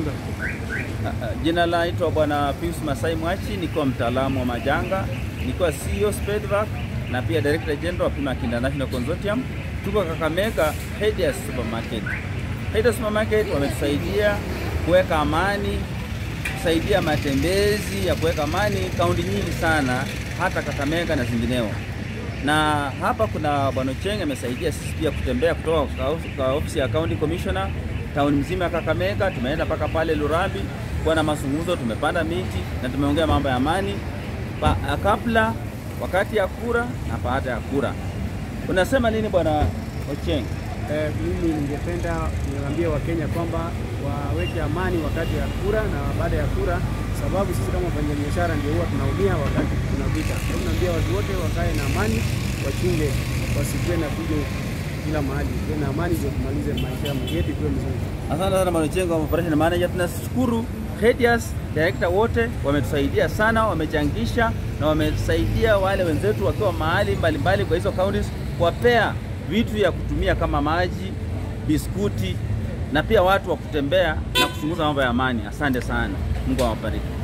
majanga. Jina naitwa Bwana Pius Masai Mwachi, nikiwa mtaalamu wa majanga, nikiwa CEO Spedvac na pia Director General wa Pimac International Consortium. Tuko Kakamega Haidias Supermarket. Haidias Supermarket wametusaidia kuweka amani, kusaidia matembezi ya kuweka amani kaunti nyingi sana, hata Kakamega na zingineo. Na hapa kuna Bwana Cheng amesaidia sisi pia kutembea kutoka kwa- kwa ofisi ya County Commissioner tauni mzima ya Kakamega, tumeenda mpaka pale Lurambi kuwa na mazungumzo, tumepanda miti na tumeongea mambo ya amani pa, kabla, wakati ya kura na baada ya kura. Unasema nini Bwana Ocheng? Eh, mimi ningependa niwaambie Wakenya kwamba waweke amani wakati ya kura na baada ya kura, sababu sisi kama wafanyabiashara ndio huwa tunaumia wakati kuna vita. Kwa hiyo naambia watu wote wakae na amani, wachunge, wasikuwe na fujo kila mahali, tuwe na amani ndio tumalize maisha yetu ikuwe mzuri. Asante sana Bwana Ocheng wa operation manager. Tunashukuru Hedias director wote wametusaidia sana, wamechangisha na wamesaidia wale wenzetu wakiwa mahali mbalimbali kwa hizo counties kuwapea vitu ya kutumia kama maji, biskuti na pia watu wa kutembea na kuchunguza mambo ya amani. Asante sana, Mungu awabariki.